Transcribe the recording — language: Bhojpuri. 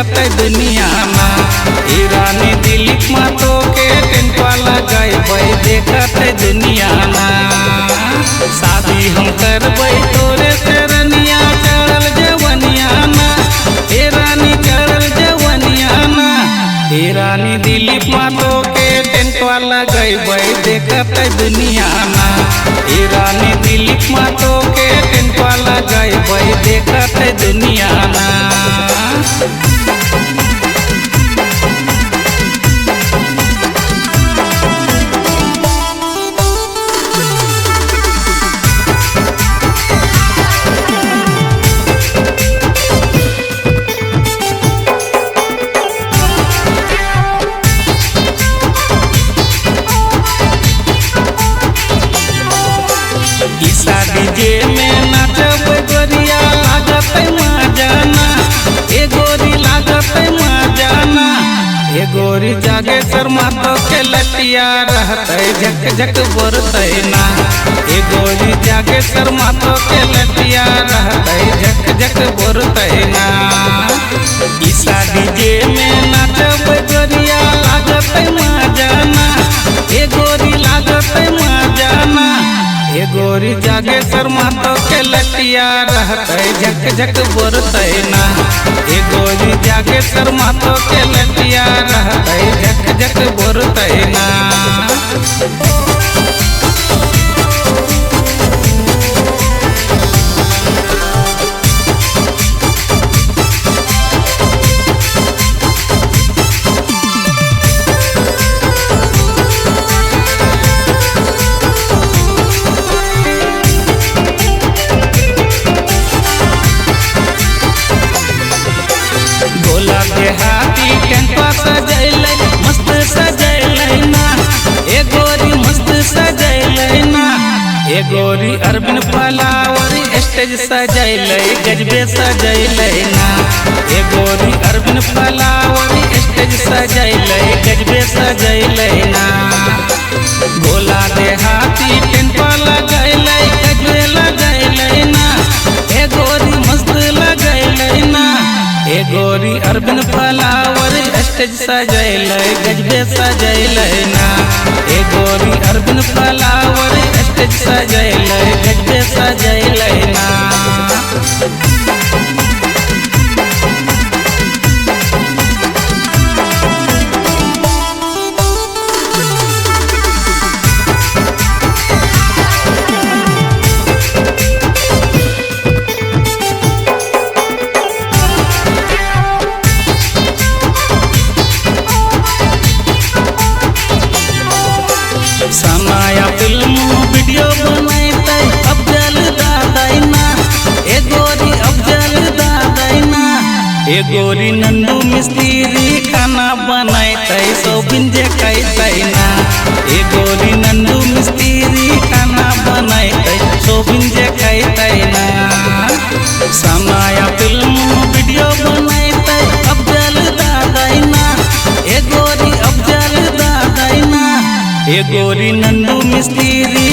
देखत दुनिया ना ए रानी दिलीप मातो के टेंटवा लगाई देखत दुनिया ना शादी हम करबै तोरे से रनिया चढ़ल जवनिया ना ए रानी चढ़ल जवनिया ना ए रानी दिलीप मातो के टेंटवा लगैबै देखत दुनिया ना ए रानी दिलीप मातो के टेंटवा लगैबै देखत दुनिया ना ई शादी जे में नाचब गोरिया लागत मजाना ए गोरी लागत मजाना ए गोरी जागे शर्मा तो के लटिया रहते झक झक बोरते ना ए गोरी जागे शर्मा तो के लटिया रहते झक झक बोरते ना ई शादी जे में नाचब गोरिया लागत मजाना ए गोरी लागत मजाना ए गोरी जागे शर्मा तो के लटिया रहते झक झक बोरते ना ए गोरी जागे शर्मा तो के लटिया रहते झक झक बोरते ना गोला देहाती टेंटवा सजैले मस्त सजैले ना ए गोरी मस्त सजैले ना ए गोरी अरबिन फलावर स्टेज सजैले गजबे सजैले ना ए गोरी अरबिन फलावर स्टेज सजैले गजबे सजैले ना गोला देहाती टेंटवा लगैले गजबे लगैले ना ए गोरी मस्त लगैले ना ए गोरी अरबिन फलावर स्टेज सजैले गजबे सजैले ना ए गोरी अरबिन फलावर स्टेज सजैले गजबे सजैले ना समाया फिल्म वीडियो बनैते अफजल दादैना ए गोरी अफजल दादैना ए गोरी नंदू मिस्त्री खाना बनैते सोबिन जे कैतैना ए गोरी नंदू मिस्त्री खाना बनैते सोबिन जे कैतैना समाया फिल्म वीडियो बनैते अफजल दादैना ए गोरी अफजल दादैना ए गोरी नंदू मिस्त्री